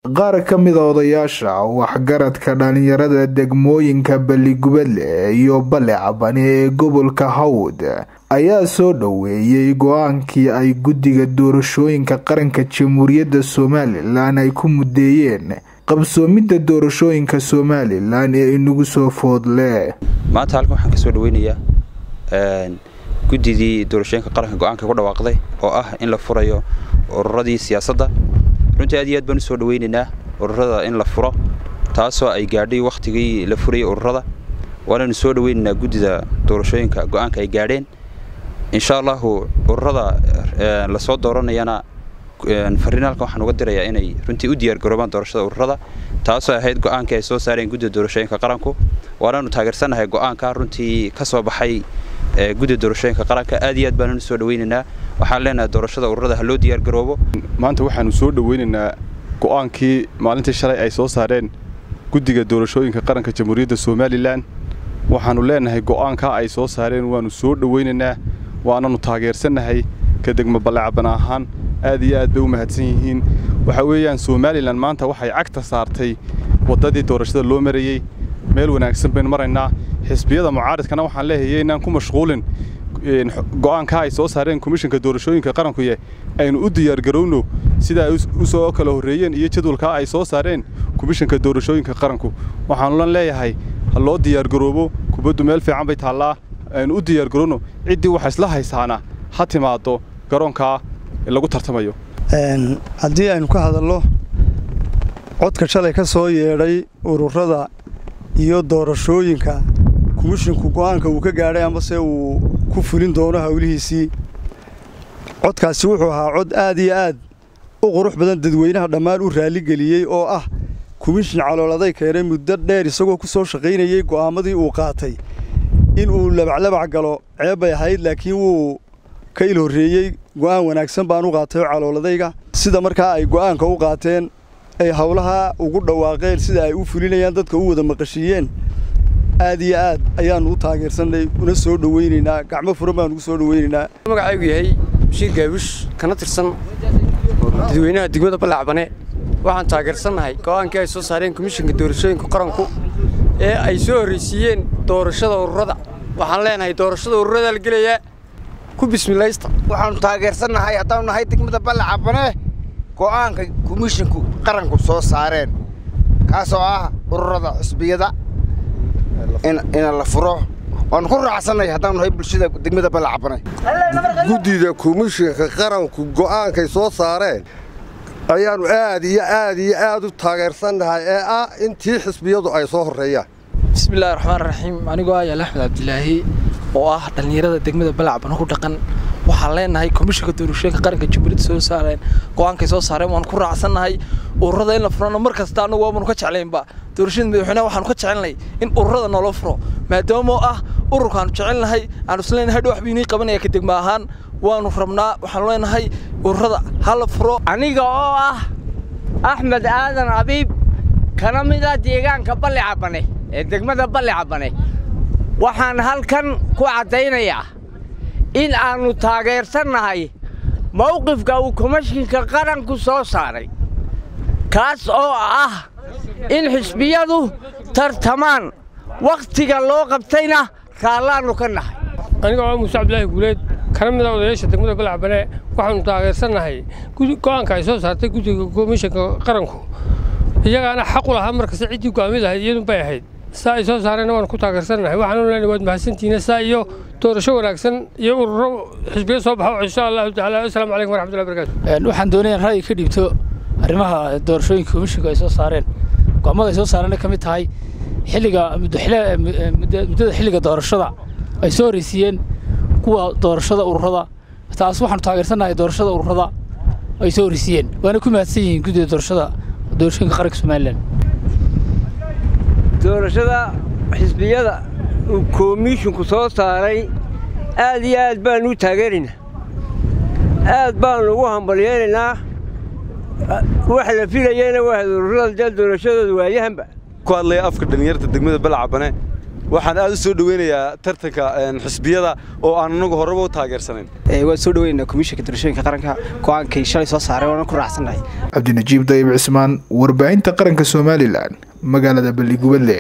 qaar ka mid a odayaasha waxgaradka dhalinyarada degmooyinka balligubadle iyo balle cabane ee gobolka hawd ayaa soo dhoweeyey go-aankii ay guddiga doorashooyinka qaranka jamhuuriyadda somalilan ay ku mudeeyeen qabsoomidda doorashooyinka somalilan ee inagu soo foodle maanta halkan waxaan ka soo dhaweynayaa guddidii doorashooyinka qaranka go-aanka ku dhawaaqday oo ah in la furayo ururadii siyaasadda runtii aad iyo aad baan usoo dhaweynaynaa ururada in la furo taasoo ay gaadhay wakhtigii la furayay ururada waanaynu soo dhaweynaynaa guddida doorashooyinka go-aanka ay gaadheen insha allahu ururada lasoo dooranayana fariin halkan waxaan uga dirayaa inay runtii u diyaargaroobaan doorashada ururada taasoo ahayd go-aankii ay soo saareen guddida doorashooyinka qaranku waanaanu taageersannahay go-aanka runtii ka soo baxay guddida doorashooyinka qaranka aad iyo aad baananu soo dhaweynaynaa waxaan leenahay doorashada ururada ha loo diyaargaroobo maanta waxaanu soo dhaweynaynaa go-aankii maalintii shalay ay soo saareen guddiga doorashooyinka qaranka jamhuuriyadda somalilan waxaannu leenahay go'aankaa ay soo saareen waannu soo dhaweynaynaa waananu taageersannahay ka degmo ballecabana ahaan aad iyo aad bay u mahadsan yihiin waxaa weeyaan somalilan maanta waxay cagta saartay waddadii doorashada loo marayey meel wanaagsan baynu maraynaa xisbiyada mucaaridkana waxaan leeyahay inaan ku mashquulin go'aankaa ay soo saareen komishinka doorashooyinka qarankuye aynu u diyaargarowno sida ay u soo kala horreeyeen iyo jadwalkaa ay soo saareen komishinka doorashooyinka qaranku waxaanulan leeyahay ha loo diyaargaroobo kubaddu meel fiican bay taallaa aynu u diyaargarowno ciddii waxa isla haysaana ha timaaddo garoonkaa lagu tartamayo haddii aynu ka hadalno codka shalay ka soo yeedhay ururada iyo doorashooyinka komishinku go'aanka uu ka gaadhay amase uu ku fulin doono howlihiisii codkaasi wuxuu ahaa cod aad iyo aad u qurux badan dadweynaha dhammaan u raalligeliyey oo ah komishin calooladay keenay muddo dheer isagoo ku soo shaqaynayey go'aammadii uu qaatay in uu labaclabac galo ceeb bay ahayd laakiin wuu ka il horreeyey go'aan wanaagsan baan u qaatay oo calooladayga sida markaa ay go'aanka u qaateen ay howlaha ugu dhawaaqeen sida ay u fulinayaan dadka u wada maqashiiyeen aad iyo aad ayaannu u taageersannay una soo dhowaynaynaa gacmo furan baanu ugu soo dhowaynaynaa magacaygu yahay bashiir gaabush kana tirsan dadweynaha degmada ballacbane waxaan taageersannahay go'aankii ay soo saareen komishinka doorashooyinka qaranku ee ay soo horraysiiyeen doorashada ururada waxaan leenahay doorashada ururada la gelayaa ku bismilaysta waxaannu taageersannahay haddaanu nahay degmada ballacabane go'aanka komishinku qaranku soo saareen kaasoo ah ururada xusbiyada ina la furo waannu ku raacsannahay haddaanu nahay bulshada degmada ballacabane guddida komishinka qaranku go'aankay soo saareen ayaannu aad iyo aad iyo aad u taageersannahay ee ah intii xisbiyadu ay soo horreeyaan bismillahi raxmaan raxiim anigoo ah yaal axmed cabdilaahi oo ah dhallinyarada degmada balacbana ku dhaqan waxaan leenahay komishinka doorashooyinka qaranka jamhuuriyadda soo saareen go-aankay soo saareen waanu ku raacsannahay ururada in la furano mar kasta annagu waamanu ka jeclaynba doorashada madaxweynaha waxaanu ka jecelnahay in ururada noola furo maadaamoo ah ururkaanu jecelnahay aanu isleenahay hadhow waxba inii qabanaya ka degma ahaan waanu rabnaa waxaanu leenahay ururada ha la furo aniga oo ah axmed aadan abiib kana mid ah deegaanka balli cabane ee degmada balli cabane waxaan halkan ku caddaynayaa in aannu taageersannahay mawqifka uu komishinka qaranku soo saaray kaas oo ah in xisbiyadu tartamaan wakhtiga loo qabtayna raallaannu ka nahay aniga oo muuse cabdilaahi guuleed kana mid a odayaasha degmada balacbane waxaannu taageersannahay go'aanka ay soo saartay guddiga komishinka qaranku iyagaana xaq u lahaa markasta ciddii go'aamid ahayd iyadun bay ahayd saa ay soo saareenna waanu ku taageersannahay waxaanu leenahay waad mahadsantihiin saa iyo doorasho wanaagsan iyo ururo xisbiya soo baxo insha allahu tacaala assalaamu calaykum waraxmatullahi barakatu waxaan doonayaa ra'yi ka dhiibto arrimaha doorashooyinka komishinka ay soo saareen go'aamada ay soo saareenna ka mid tahay xilliga muddada xilliga doorashada ay soo horraysiiyeen kuwa doorashada ururada taas waxaanu taageersannahay doorashada ururada ay soo horraysiiyeen waana ku mahadsan yihiin guddida doorashada doorashooyinka qaranka somalilan doorashada xisbiyada uu komishinku soo saaray aad iyo aad baannu u taageeraynaa aad baannu ugu hambalyeelaynaa wax la filayeyna waa ururada dee doorashadooda waayahanba ku hadlaya afka dhallinyarta degmada balacabane waxaan aad u soo dhoweynayaa tartanka xisbiyada oo aan anagu horeba u taageersanayn waan soo dhoweynaynaa komishinka doorashooyinka qaranka go-aankay shalay soo saareen waana ku raacsannahay cabdinajiib dayib cismaan warbaahinta qaranka somalilan magaalada balligubadle